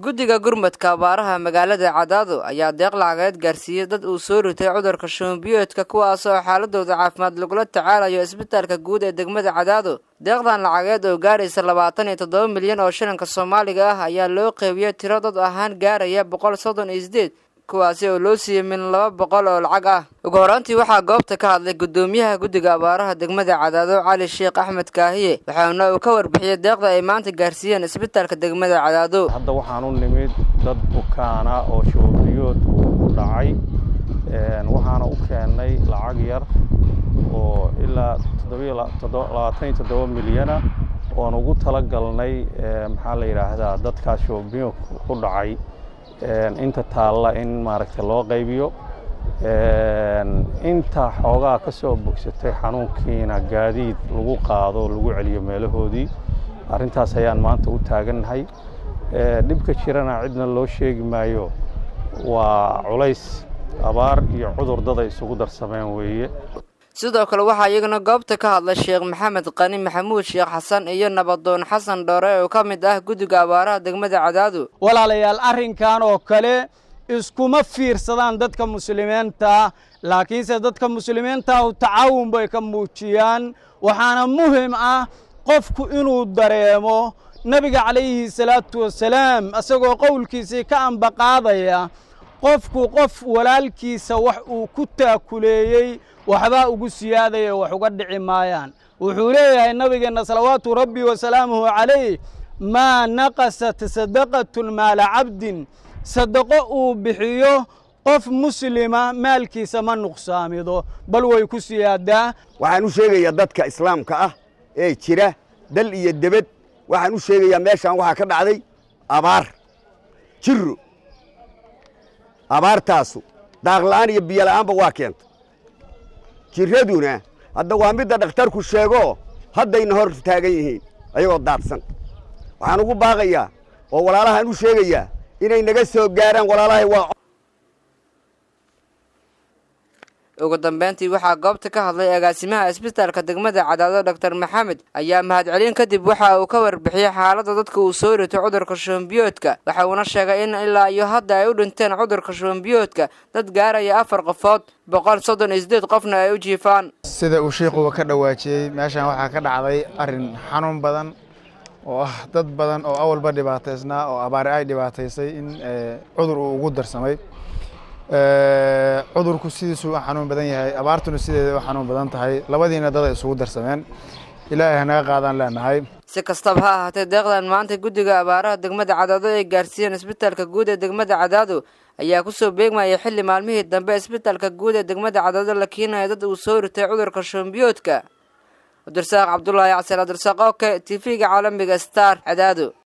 guddiga gurmadka abaaraha magaalada cadaado ayaa deeq lacageed gaarsiiyey dad uu soo ritay cudurka shuunbiyoodka kuwaas oo xaaladooda caafimaad lagula tacaalayo isbitaalka guud ee degmada cadaado deeqdan lacageed oo gaaraysa labaatan iyo toddoba milyan oo shilinka soomaaliga ah ayaa loo qeybiyey tiro dad ahaan gaaraya boqol soddon iyo sideed kuwaasi oo loo siiyey min laba boqol oo lacag ah ugu horaantii waxaa goobta ka hadlay guddoomiyaha guddiga abaaraha degmada cadaado cali sheekh axmed kaahiye waxaana uu ka warbixiyey deeqda ay maanta gaarsiiyeen isbitaalka degmada cadaado hadda waxaan u nimid dad bukaana oo shoobiyood uu dhacay waxaana u keennay lacag yar oo ilaa labaatan iyo toddoba milyana oon ugu tala galnay maxaa la yidhaahdaa dadkaas shoobiyood ku dhacay inta taalla in maaragtay loo qaybiyo inta xoogaa ka soo bogsatay xanuunkiina gaadiid lagu qaado lagu celiyo meelahoodii arrintaas ayaan maanta u taagannahay dhibka jirana cidna loo sheegi maayo waa culays abaar iyo cudur dada isugu darsameen weeye sidoo kale waxaa iyaguna goobta ka hadlay sheekh maxamed qani maxamuud sheekh xasan iyo nabadoon xasan dhoore oo ka mid ah guddiga abaaraha degmada cadaado walaalayaal arrinkan oo kale iskuma fiirsadaan dadka muslimiinta laakiinse dadka muslimiintahu tacaawun bay ka muujiyaan waxaana muhim ah qofku inuu dareemo nebiga calayhi salaatu wasalaam isagoo qowlkiisii ka ambaqaadaya qofku qof walaalkiisa wax uu ku taakuleeyey waxbaa ugu siyaadaya wax uga dhici maayaan wuxuu leeyahay nabigeenna salawaatu rabbi wasalaamuhu calayh maa naqasat sadaqatun maala cabdin sadaqo uu bixiyo qof muslima maalkiisa ma nuqsaamido bal way ku siyaadaa waxaan u sheegayaa dadka islaamka ah ee jira dal iyo debed waxaan u sheegayaa meeshaan waxaa ka dhacday abaar jiro abaartaasu daaqla'aan iyo biyola'aanba waa keenta jiraduna hadda waa midda dhakhtarku sheegoo haddayna hor taagan yihiin ayagoo daadsan waxaan ugu baaqayaa oo walaalahaan u sheegayaa inay naga soo gaaraan walaalahay waa ugu dambeyntii waxaa goobta ka hadlay agaasimaha isbitaalka degmada cadaado doctor maxamed ayaa mahadcelin kadib waxa uu ka warbixiyey xaaladda dadka uu soo rito cudurka shuunbiyoodka waxa uuna sheegay in ilaa iyo hadda ay u dhinteen cudurka shuunbiyoodka dad gaaraya afar qofood boqol soddon iyo sideed qofna ay u jiifaan sida uu sheikuba ka dhawaajiyey meeshan waxaa ka dhacday arrin xanuun badan oo ah dad badan oo awalba dhibaataysnaa oo abaari ay dhibaataysay in cudur uu ugu darsamay cudurku sidiisuu u xanuun badan yahay abaartuna sideeda u xanuun badan tahay labadiina dad ay isugu darsameen ilaahay hanaga qaadaan leenahay si kastaba ha ahaatee deeqdan maanta guddiga abaaraha degmada cadaado ay gaarsiiyeen isbitaalka guud ee degmada cadaado ayaa kusoo beegmayay xilli maalmihii dambe isbitaalka guud ee degmada cadaado la keenaya dad uu soo ritay cudurka shuunbiyoodka cabdirasaaq cabdulaahi casir cabdirasaaq oke t v-ga caalamiga star cadaado